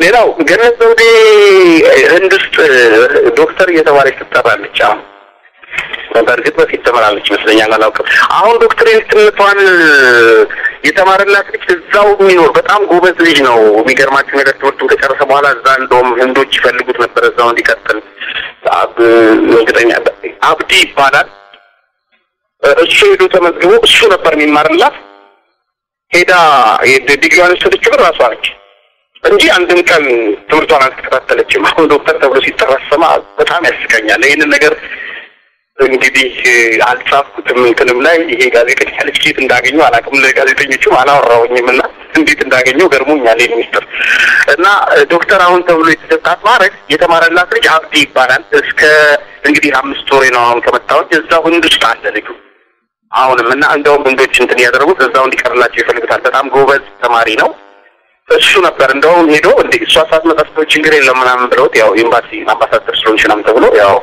ሌላው ገነት ዘውዴ ህንድ ውስጥ ዶክተር እየተባለች ትጠራለች። አሁን በእርግጥ በፊት ተመራለች ይመስለኛል፣ አላውቅም። አሁን ዶክትሬትነቷን የተማረላት ልጅ እዛው የሚኖር በጣም ጎበዝ ልጅ ነው። የሚገርማችሁ ነገር ትምህርቱን ከጨረሰ በኋላ እዛ እንደውም ህንዶች ይፈልጉት ነበር እዛው እንዲቀጥል። እርግጠኛ አብዲ ይባላል። እሱ ሄዶ ተመዝግቦ እሱ ነበር የሚማርላት። ሄዳ ዲግሪዋን የወሰደችው ግን ራሷ ነች እንጂ አንድም ቀን ትምህርቷን አልተከታተለችም። አሁን ዶክተር ተብሎ ሲጠራ ስማ በጣም ያስቀኛል። ይህንን ነገር እንግዲህ አልጻፍኩትም እንትንም ላይ ይሄ ጋዜጠኛ ልጅ ኬት እንዳገኘው አላውቅም። ለጋዜጠኞቹም አላወራውኝም እና እንዴት እንዳገኘው ገርሞኛል። ይህ ሚኒስትር እና ዶክተር አሁን ተብሎ የተሰጣት ማድረግ የተማረላት ልጅ አብዲ ይባላል። እስከ እንግዲህ አምስት ወሬ ነው አሁን ከመጣሁኝ እዛው ህንድ ውስጥ አለ ልጁ አሁንም እና እንደውም ህንዶች እንትን እያደረጉት እዛው እንዲቀርላቸው ይፈልጉታል። በጣም ጎበዝ ተማሪ ነው። እሱ ነበር እንደውም ሄዶ እንደ እሷ ሳትመጣ ስትሆን ችግር የለም ምናምን ብለውት ያው ኤምባሲ አምባሳደር ስለሆንሽ ምናምን ተብሎ ያው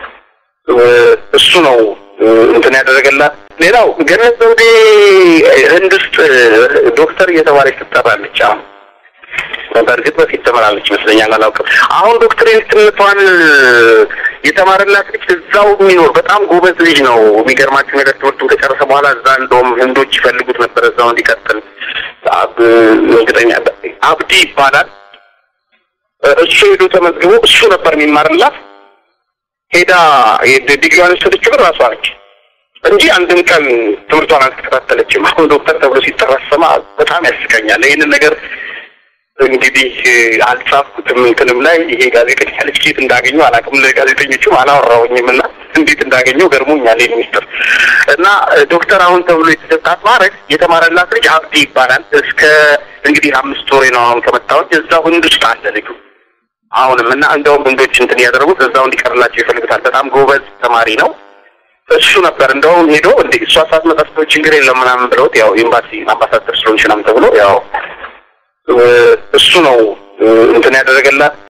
እሱ ነው እንትን ያደረገላት። ሌላው ገነት ዘውዴ ህንድ ውስጥ ዶክተር እየተባለች ትጠራለች። አሁን በእርግጥ በፊት ተመራለች ይመስለኛል፣ አላውቅም። አሁን ዶክትሬትነቷን የተማረላት ልጅ እዛው የሚኖር በጣም ጎበዝ ልጅ ነው። የሚገርማችሁ ነገር ትምህርቱን ከጨረሰ በኋላ እዛ እንደውም ህንዶች ይፈልጉት ነበር እዛው እንዲቀጥል። እርግጠኛ አብዲ ይባላል። እሱ ሄዶ ተመዝግቦ እሱ ነበር የሚማርላት። ሄዳ ዲግሪዋን የወሰደችው ግን ራሷ ነች እንጂ አንድም ቀን ትምህርቷን አልተከታተለችም። አሁን ዶክተር ተብሎ ሲጠራ ስማ በጣም ያስቀኛል። ይህንን ነገር እንግዲህ አልጻፍኩትም እንትንም ላይ ይሄ ጋዜጠኛ ልጅ ኬት እንዳገኘው አላውቅም። ለጋዜጠኞቹም አላወራውኝም እና እንዴት እንዳገኘው ገርሞኛል። ይህ ሚኒስትር እና ዶክተር አሁን ተብሎ የተሰጣት ማድረግ የተማረላት ልጅ አብዲ ይባላል። እስከ እንግዲህ አምስት ወሬ ነው አሁን ከመጣሁኝ እዛው ህንድ ውስጥ አለ ልጁ አሁንም እና እንደውም ህንዶች እንትን እያደረጉት እዛው እንዲቀርላቸው ይፈልጉታል። በጣም ጎበዝ ተማሪ ነው። እሱ ነበር እንደውም ሄዶ እንደ እሷ ሳትመጣ ስትሆን ችግር የለም ምናምን ብለውት ያው ኤምባሲ አምባሳደር ስለሆንሽ ምናምን ተብሎ ያው እሱ ነው እንትን ያደረገላት።